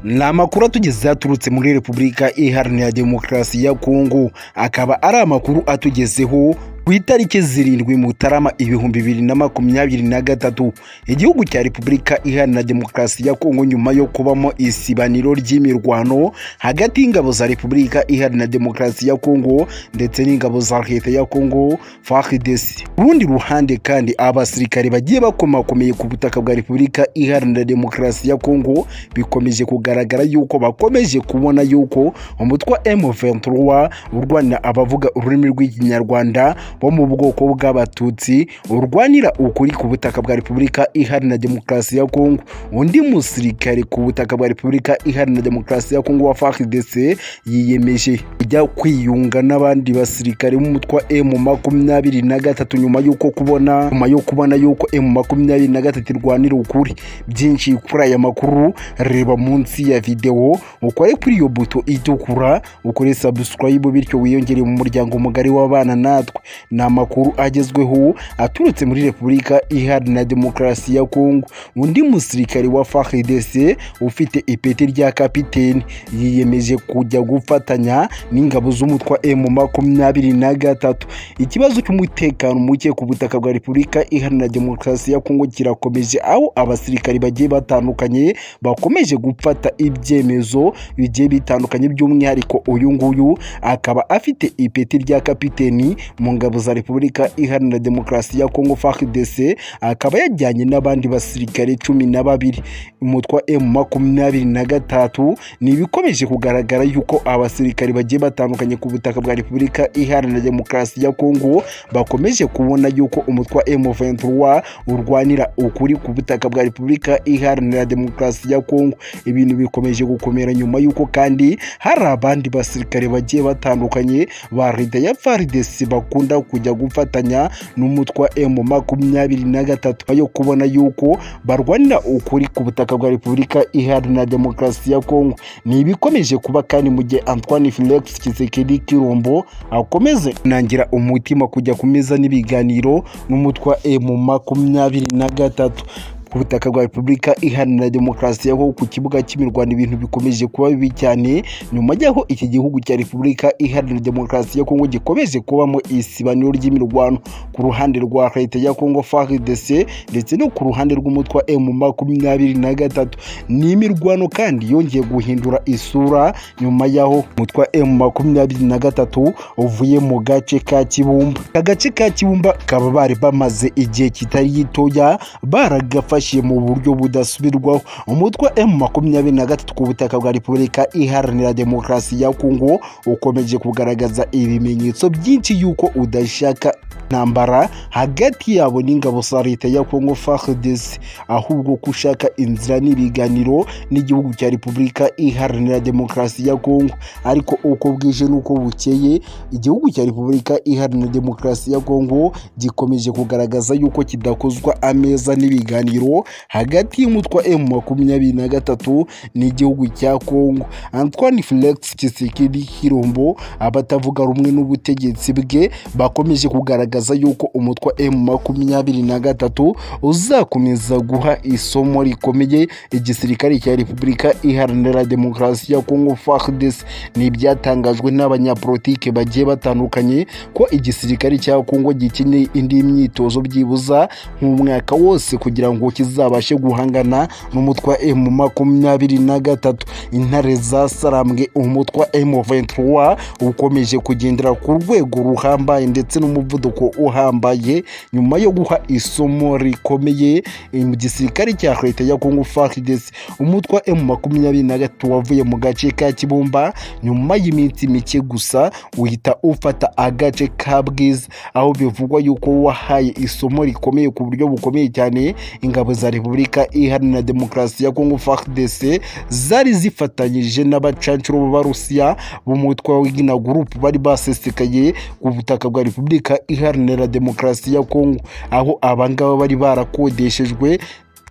ni amakuru atugezeho aturutse muri repubulika iharanira demokarasi ya kongo akaba ari amakuru atugezeho ku itariki zirindwi mutarama ibihumbi bibiri na makumyabiri na gatatu igihugu cya repubulika iharanira demokarasi ya kongo nyuma yo kubamo isibaniro ry'imirwano hagati y'ingabo za repubulika iharanira demokarasi ya kongo ndetse n'ingabo za leta ya kongo fardc ku rundi ruhande kandi abasirikare bagiye bakomakomeye ku butaka bwa repubulika iharanira demokarasi ya kongo bikomeje kugaragara yuko bakomeje kubona yuko umutwe wa m23 urwanira abavuga ururimi rw'ikinyarwanda bo mu bwoko bw'abatutsi urwanira ukuri ku butaka bwa repubulika iharanira demokarasi ya kongo undi musirikare ku butaka bwa repubulika iharanira demokarasi ya kongo wa fardc yiyemeje kujya kwiyunga n'abandi basirikare b'umutwe wa emu makumyabiri na gatatu nyuma y'uko kubona nyuma yo kubona yuko emu makumyabiri na gatatu irwanira ukuri byinshi kuri aya makuru reba munsi ya videwo ukore kuri iyo buto itukura ukore subscribe bityo wiyongere mu muryango mugari w'abana natwe ni amakuru agezweho aturutse muri repubulika iharanira demokarasi ya kongo undi musirikare wa fardc ufite ipeti rya kapiteni yiyemeje kujya gufatanya n'ingabo z'umutwa emu makumyabiri na gatatu ikibazo cy'umutekano muke ku butaka bwa repubulika iharanira demokarasi ya kongo kirakomeje aho abasirikari bagiye batandukanye bakomeje gufata ibyemezo bigiye bitandukanye by'umwihariko uyu nguyu akaba afite ipeti rya kapiteni mu ngabo za repubulika iharanira demokarasi ya kongo fardc akaba yajyanye n'abandi basirikare cumi na babiri umutwe wa emu makumyabiri na gatatu ni ibikomeje kugaragara yuko abasirikare bagiye batandukanye ku butaka bwa repubulika iharanira demokarasi ya kongo bakomeje kubona yuko umutwe wa emu ventura urwanira ukuri ku butaka bwa repubulika iharanira demokarasi ya kongo ibintu bikomeje gukomera nyuma y'uko kandi hari abandi basirikare bagiye batandukanye ba leta ya fardc bakuru bakunda kujya gufatanya n'umutwa emu makumyabiri na gatatu yo kubona yuko barwanira ukuri ku butaka bwa repubulika iharanira demokarasi ya kongo ni ibikomeje kuba kandi mu gihe antoine felix kisekedi kirombo akomeze kunangira umutima kujya kumeza n'ibiganiro n'umutwa emu makumyabiri na gatatu ku butaka bwa repubulika iharanira demokarasi aho ku kibuga cy'imirwano ibintu bikomeje kuba bibi cyane nyuma y'aho iki gihugu cya repubulika iharanira demokarasi ya kongo gikomeje kubamo isibaniro ry'imirwano ku ruhande rwa leta ya kongo frdc ndetse no ku ruhande rw'umutwe wa emu makumyabiri na gatatu ni imirwano kandi yongeye guhindura isura nyuma y'aho umutwe wa emu makumyabiri na gatatu uvuye mu gace ka kibumba aka gace ka kibumba kaba bari bamaze igihe kitari gitoya baragafashe mu buryo budasubirwaho umutwe emu makumyabiri na gatatu ku butaka bwa repubulika iharanira demokarasi ya kongo ukomeje kugaragaza ibimenyetso byinshi y'uko udashaka intambara hagati yabo n'ingabo za leta ya kongo fardc ahubwo ko ushaka inzira n'ibiganiro n'igihugu cya repubulika iharanira demokarasi ya kongo ariko uko bwije n'uko bukeye igihugu cya repubulika iharanira demokarasi ya kongo gikomeje kugaragaza y'uko kidakozwa ameza n'ibiganiro hagati y'umutwe wa emu makumyabiri na gatatu n'igihugu cya kongo antoine felix kisekedi hirombo abatavuga rumwe n'ubutegetsi bwe bakomeje kugaragaza yuko umutwe wa emu makumyabiri na gatatu uzakomeza guha isomo rikomeye igisirikare cya repubulika iharanira demokarasi ya kongo fardc ni ibyatangajwe n'abanyapolitike bagiye batandukanye ko igisirikare cya kongo gikeneye indi myitozo byibuza nk'umwaka wose kugira ngo kizabashe guhangana n'umutwe wa emu makumyabiri na gatatu intare zasarambwe umutwe wa emu ventura ukomeje kugendera ku rwego ruhambaye ndetse n'umuvuduko uhambaye nyuma yo guha isomo rikomeye mu gisirikare cya leta ya kongo fardc umutwe wa emu makumyabiri na gatatu wavuye mu gace ka kibumba nyuma y'iminsi mike gusa uhita ufata agace ka bwiza aho bivugwa yuko wahaye isomo rikomeye ku buryo bukomeye cyane ingabo za repubulika iharanira demokarasi ya kongo fardc zari zifatanyije n'abacancuro b'abarusiya b'umutwe w'igina gurupu bari basesekaye ku butaka bwa repubulika iharanira demokarasi ya kongo aho abangaba bari barakodeshejwe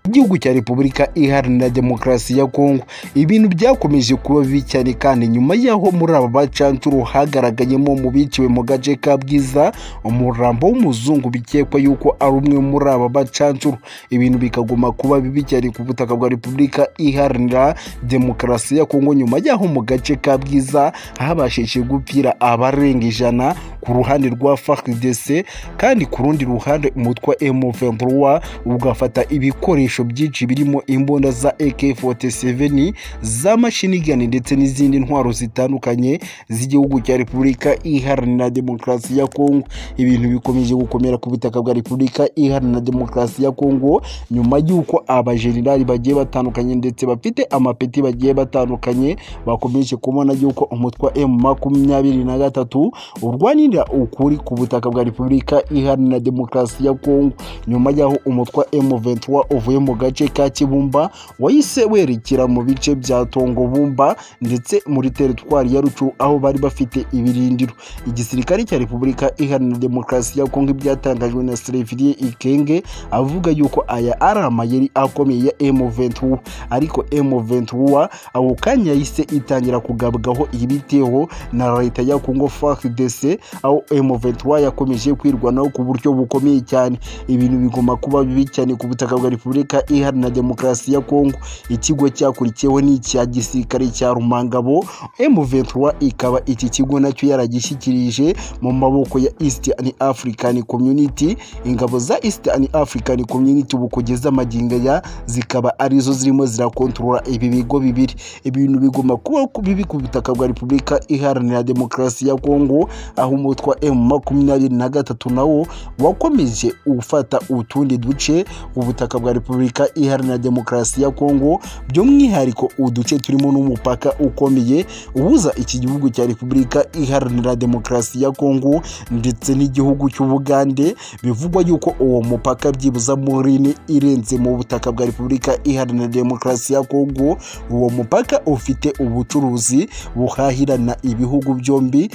igihugu cya repubulika iharanira demokarasi ya kongo ibintu byakomeje kuba bibi cyane kandi nyuma y'aho muri aba bacancuro hagaragayemo mu biciwe mu gace ka bwiza umurambo w'umuzungu bikekwa yuko ari umwe muri aba bacancuro ibintu bikaguma kuba bibi cyane ku butaka bwa repubulika iharanira demokarasi ya kongo nyuma y'aho mu gace ka bwiza habashije gupfira abarenga ijana ku ruhande rwa FARDC kandi ku rundi ruhande umutwe wa M23 ugafata ibikoresho byinshi birimo imbunda za AK47 z'amashinigani ndetse n'izindi ntwaro zitandukanye z'igihugu cya Repubulika Iharanira Demokarasi ya Kongo ibintu bikomeje gukomera ku butaka bwa Repubulika Iharanira Demokarasi ya Kongo nyuma y'uko abajenerali bagiye batandukanye ndetse bafite amapeti bagiye batandukanye bakomeje kubona y'uko umutwe wa M23 urwanya ukuri ku butaka bwa repubulika iharanira demokarasi ya kongo nyuma y'aho umutwa M23 uvuye mu gace ka kibumba wahise werekera mu bice bya tongobumba ndetse muri teritwari ya rucu aho bari bafite ibirindiro igisirikare cya repubulika iharanira demokarasi ya kongo ibyatangajwe na sereviriye ikenge avuga yuko aya ari amayeri akomeye ya M23 ariko M23 ako kanya yahise itangira kugabwaho ibiteho na leta ya kongo FARDC aho M23 yakomeje kwirwanaho ku buryo bukomeye cyane ibintu bigomba kuba bibi cyane ku butaka bwa Repubulika Iharanira Demokarasi ya Kongo ikigo cyakurikiyeho ni icya gisirikare cya Rumangabo M23 ikaba iki kigo nacyo yaragishyikirije mu maboko ya Eastern African Community ingabo za Eastern African Community ubu kugeza amaginga ya zikaba arizo zirimo zirakontorora ibi bigo bibiri ibintu bigomba kuba bibi ku butaka bwa Repubulika Iharanira Demokarasi ya Kongo aho umutwa M makumyabiri na gatatu nawo wakomeje ufata utundi duce ubutaka bwa Repubulika Iharanira Demokarasi ya Kongo by'umwihariko uduce turimo n'umupaka ukomeye uhuza iki gihugu cya Repubulika Iharanira Demokarasi ya Kongo ndetse n'igihugu cy'Ubugande bivugwa yuko uwo mupaka byibuza muri ine irenze mu butaka bwa Repubulika Iharanira Demokarasi ya Kongo uwo mupaka ufite ubucuruzi buhahirana ibihugu byombi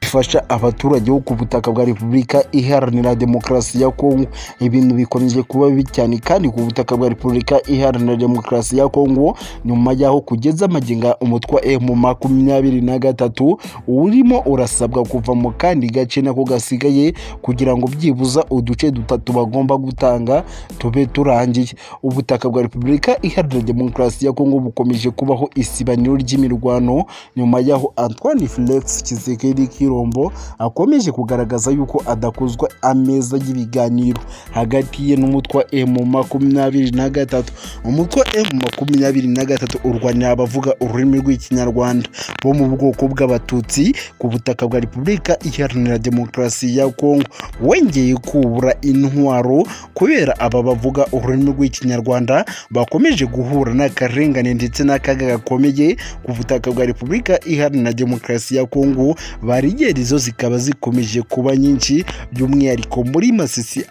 bifasha abaturage bo ku butaka bwa repubulika iharanira demokarasi ya kongo ibintu bikomeje kuba bibi cyane kandi ku butaka bwa repubulika iharanira demokarasi ya kongo nyuma y'aho kugeza amaginga umutwe wa emu makumyabiri na gatatu urimo urasabwa kuva mu kandi gace nako gasigaye kugira ngo byibuza uduce dutatu bagomba gutanga tube turangiye ubutaka bwa repubulika iharanira demokarasi ya kongo bukomeje kubaho isibaniro ry'imirwano nyuma y'aho antoine felix kisekedi kirombo akomeje kugaragaza yuko adakozwa ameza y'ibiganiro hagati ye n'umutwa emu makumyabiri na gatatu umutwa emu makumyabiri na gatatu urwanira abavuga ururimi rw'ikinyarwanda bo mu bwoko bw'abatutsi ku butaka bwa repubulika iharanira demokarasi ya kongo wongeye kubura intwaro kubera aba bavuga ururimi rw'ikinyarwanda bakomeje guhura n'akarengane ndetse n'akaga gakomeye ku butaka bwa repubulika iharanira demokarasi ya kongo barigeri zo zikaba zikomeje kuba nyinshi by'umwihariko muri masisi